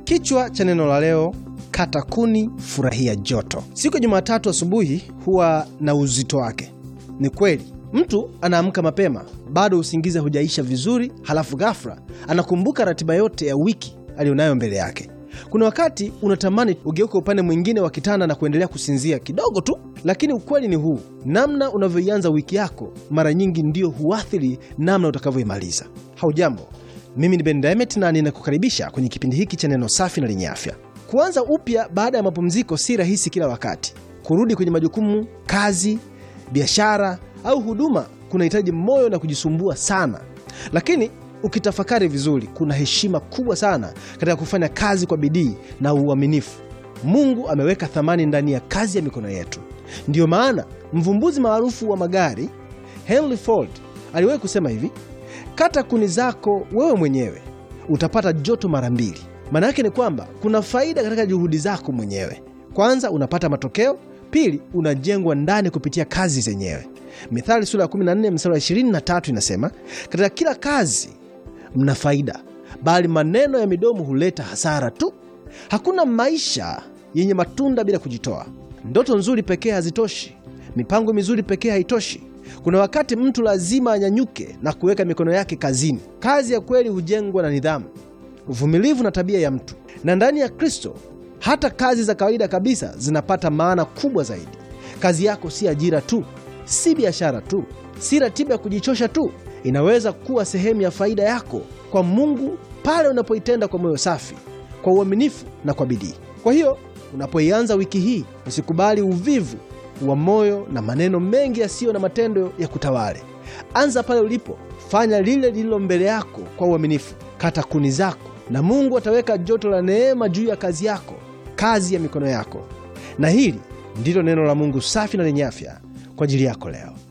Kichwa cha neno la leo, kata kuni, furahia joto. Siku ya Jumatatu asubuhi huwa na uzito wake. Ni kweli, mtu anaamka mapema, bado usingizi hujaisha vizuri, halafu ghafla anakumbuka ratiba yote ya wiki aliyonayo mbele yake. Kuna wakati unatamani ugeuke upande mwingine wa kitanda na kuendelea kusinzia kidogo tu, lakini ukweli ni huu: namna unavyoianza wiki yako mara nyingi ndiyo huathiri namna utakavyoimaliza. Haujambo, mimi ni Ben Demet na ninakukaribisha kwenye kipindi hiki cha neno safi na lenye afya. Kuanza upya baada ya mapumziko si rahisi kila wakati. Kurudi kwenye majukumu, kazi, biashara au huduma kunahitaji moyo na kujisumbua sana, lakini ukitafakari vizuri, kuna heshima kubwa sana katika kufanya kazi kwa bidii na uaminifu. Mungu ameweka thamani ndani ya kazi ya mikono yetu. Ndiyo maana mvumbuzi maarufu wa magari Henry Ford aliwahi kusema hivi, kata kuni zako wewe mwenyewe utapata joto mara mbili. Maana yake ni kwamba kuna faida katika juhudi zako mwenyewe. Kwanza unapata matokeo, pili unajengwa ndani kupitia kazi zenyewe. Mithali sura ya 14 mstari wa 23 inasema, katika kila kazi mna faida, bali maneno ya midomo huleta hasara tu. Hakuna maisha yenye matunda bila kujitoa. Ndoto nzuri pekee hazitoshi, mipango mizuri pekee haitoshi. Kuna wakati mtu lazima anyanyuke na kuweka mikono yake kazini. Kazi ya kweli hujengwa na nidhamu, uvumilivu na tabia ya mtu, na ndani ya Kristo hata kazi za kawaida kabisa zinapata maana kubwa zaidi. Kazi yako si ajira tu, si biashara tu, si ratiba ya kujichosha tu. Inaweza kuwa sehemu ya faida yako kwa Mungu pale unapoitenda kwa moyo safi, kwa uaminifu na kwa bidii. Kwa hiyo unapoianza wiki hii, usikubali uvivu wa moyo na maneno mengi yasiyo na matendo ya kutawale. Anza pale ulipo, fanya lile lililo mbele yako kwa uaminifu. Kata kuni zako, na Mungu ataweka joto la neema juu ya kazi yako, kazi ya mikono yako. Na hili ndilo neno la Mungu safi na lenye afya kwa ajili yako leo.